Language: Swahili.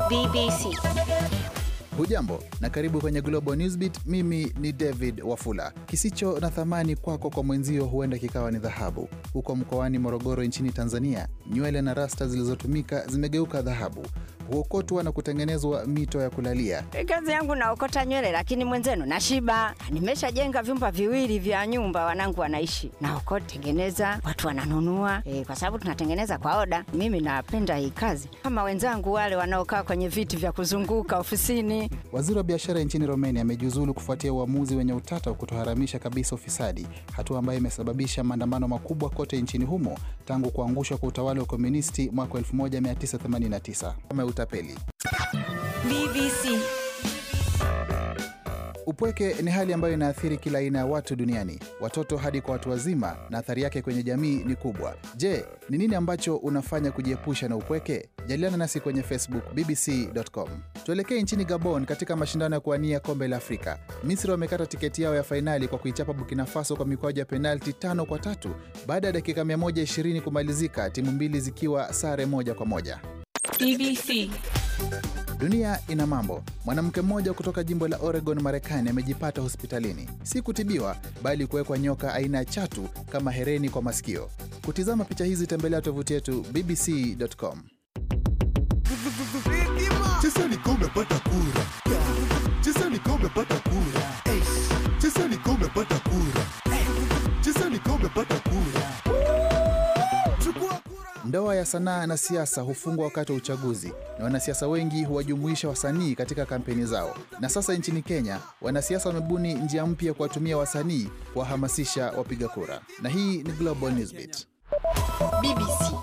BBC. Hujambo na karibu kwenye Global Newsbeat. Mimi ni David Wafula. Kisicho na thamani kwako kwa mwenzio huenda kikawa ni dhahabu. Huko mkoani Morogoro nchini Tanzania, nywele na rasta zilizotumika zimegeuka dhahabu, huokotwa na kutengenezwa mito ya kulalia. Kazi yangu naokota nywele, lakini mwenzenu nashiba. Nimeshajenga vyumba viwili vya nyumba, wanangu wanaishi naokota, tengeneza, watu wananunua e, kwa sababu tunatengeneza kwa oda. Mimi napenda hii kazi, kama wenzangu wale wanaokaa kwenye viti vya kuzunguka ofisini. Waziri wa biashara nchini Romania amejiuzulu kufuatia uamuzi wenye utata wa kutoharamisha kabisa ufisadi, hatua ambayo imesababisha maandamano makubwa kote nchini humo tangu kuangushwa kwa utawala wa komunisti mwaka 1989 kama utapeli. BBC. Upweke ni hali ambayo inaathiri kila aina ya watu duniani, watoto hadi kwa watu wazima, na athari yake kwenye jamii ni kubwa. Je, ni nini ambacho unafanya kujiepusha na upweke? Jadiliana nasi kwenye Facebook bbc.com. Tuelekee nchini Gabon katika mashindano ya kuwania kombe la Afrika. Misri wamekata tiketi yao ya fainali kwa kuichapa Burkina Faso kwa mikwaju ya penalti tano kwa tatu baada ya dakika 120 kumalizika, timu mbili zikiwa sare moja kwa moja. BBC. Dunia ina mambo. Mwanamke mmoja kutoka jimbo la Oregon, Marekani, amejipata hospitalini, si kutibiwa, bali kuwekwa nyoka aina ya chatu kama hereni kwa masikio. Kutizama picha hizi, tembelea tovuti yetu bbc.com. Cheza ni kombe pata kura. Cheza ni kombe pata kura. Cheza ni kombe pata kura. Cheza ni kombe pata kura. Chukua kura. Ndoa ya sanaa na siasa hufungwa wakati wa uchaguzi na wanasiasa wengi huwajumuisha wasanii katika kampeni zao. Na sasa nchini Kenya, wanasiasa wamebuni njia mpya kuwatumia wasanii kuwahamasisha wapiga kura. Na hii ni Global Newsbeat. BBC.